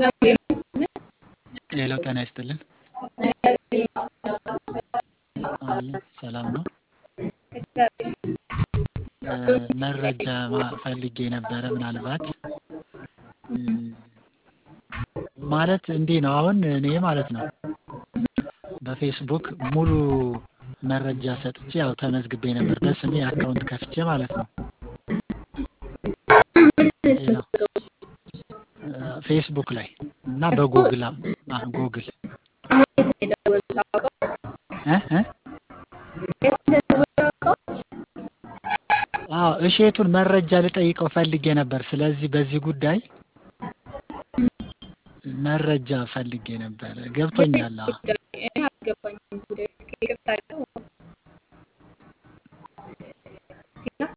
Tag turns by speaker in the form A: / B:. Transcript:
A: ሌላው ጤና ይስጥልን አለ ሰላም ነው። መረጃ ፈልጌ ነበረ ምናልባት ማለት እንዲህ ነው አሁን እኔ ማለት ነው በፌስቡክ ሙሉ መረጃ ሰጥቼ ያው ተመዝግቤ ነበር በስሜ አካውንት ከፍቼ ማለት ነው። ፌስቡክ ላይ እና በጉግል ጉግል አዎ እሼቱን መረጃ ልጠይቀው ፈልጌ ነበር። ስለዚህ በዚህ ጉዳይ መረጃ ፈልጌ ነበር። ገብቶኛል። አዎ